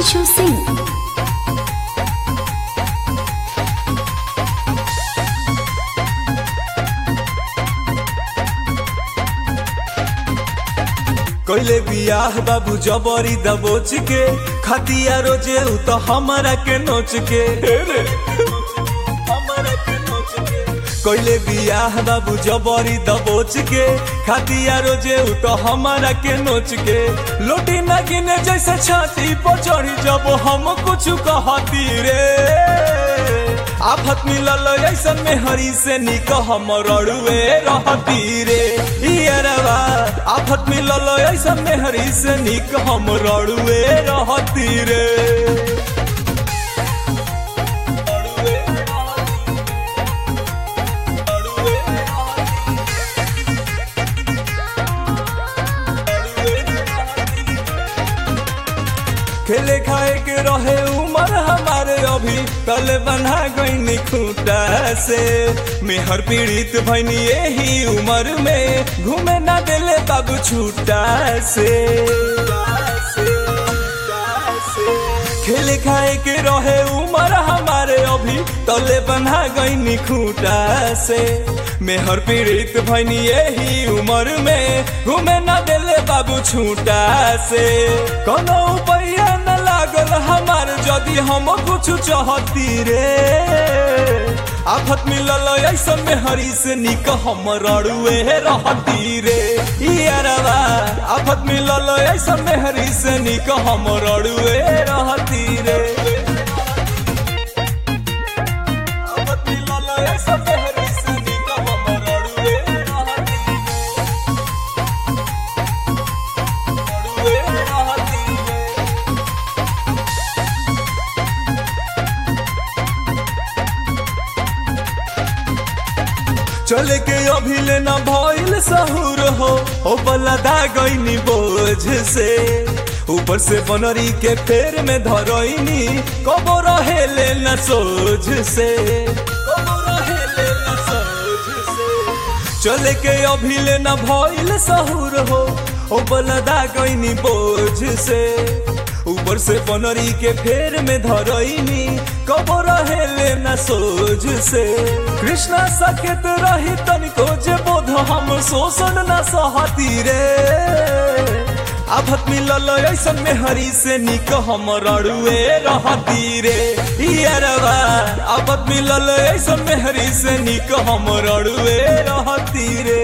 Himanshu Singh. कइले बियाह बाबू जबरी दबोच के खतिया रोजे उ तो हमरा के नोच के रे, हमरा के नोच के। कइले बियाह बाबू जबरी दबोच के खतिया रोजे उ तो हमरा के नोच के लोटी न गिने जैसे छाती पर चढ़ी जब हम कुछ कहती रे आफत मिलल ऐसन में हरी से निक हम रड़ुए रहती रे इयरवा आफत मिलल ऐसन में हरी से निक हम रड़ुए रहती रे रड़ुए रड़ुए खेले खाए के रहे उमर हमारे अभी तले बना गईनी खूटा से मेहर पीड़ित भैनी यही उम्र में घूमे ना देले बाबू छूटा से खेले खाए के रहे उमर हमारे अभी तले बना गईनी खूटा से मेहर पीड़ित भैनी यही उम्र में घूमे ना देले बाबू छूटा से कोनो उपाय न लागल हमार जदि हम कुछ चाहती रे आफत मिलल ऐसन में हरी से निक हम रड़ुए रहती रे इयरवा आफत मिलल ऐसन में हरी से निक हम रड़ुए रहती रे आफत मिलल ऐसन में हरी से निक हम रड़ुए रहती रे। रड़ुए रहती रे। चले के अभी लेना भइल सहूर हो ओ बलदा गईनी बोझ से ऊपर से बनरी के फेर में धरईनी कबो रहे लेना सोझ से कबो रहे लेना सोझ से चले के अभी लेना भइल सहूर हो ओ बलदा गईनी बोझ से ऊपर से बनरी के फेर में धरईनी कबो रहे लेना सोझ से कृष्णा सकेत रही तनिको जे बोध हम शोषण न सहती रे आफत मिलल ऐसन में हरी से निक हम रड़ुए रहती रे इयरवा आफत मिलल ऐसन में हरी से निक हम रड़ुए रहती रे